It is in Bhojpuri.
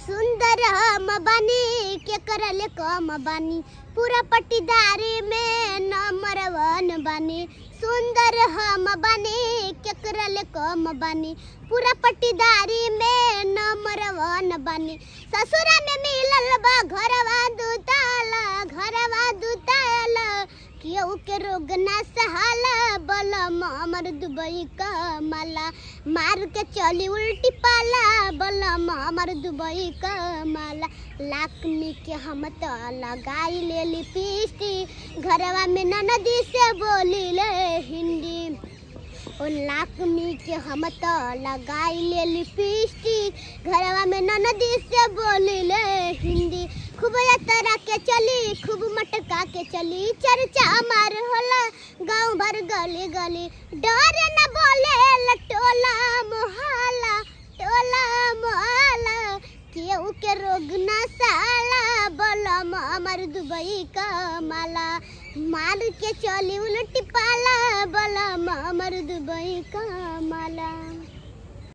सुंदर हम बानी के करले कम बानी पूरा पट्टीदारी में नंबर वन बानी सुंदर हम बानी के करले कम बानी पूरा पट्टीदारी में नंबर वन बानी ससुरा में मिलल बा घरवा दुताला घरवा दुताला केहू के रोग ना सहाला बलम हमर दुबई का माला मार के चली उल्टी पाला बलम हमर दुबई का माला लाकमी के हम तो लगाई ले लिपस्टिक घरवा में ननदी से बोली ले हिंदी ओ लाकमी के हम तो लगाई ले लिपस्टिक घरवा में ननदी से बोली ले हिंदी खूब तरह के चली खूब मटका के चली चर्चा हमार होला गांव भर गली गली डर न बोले टोला मोहल्ला टोला मोहल्ला केहू के रोग न साला बलम हमर दुबई का माला मार के चली उलटी पाला बलम हमर दुबई का माला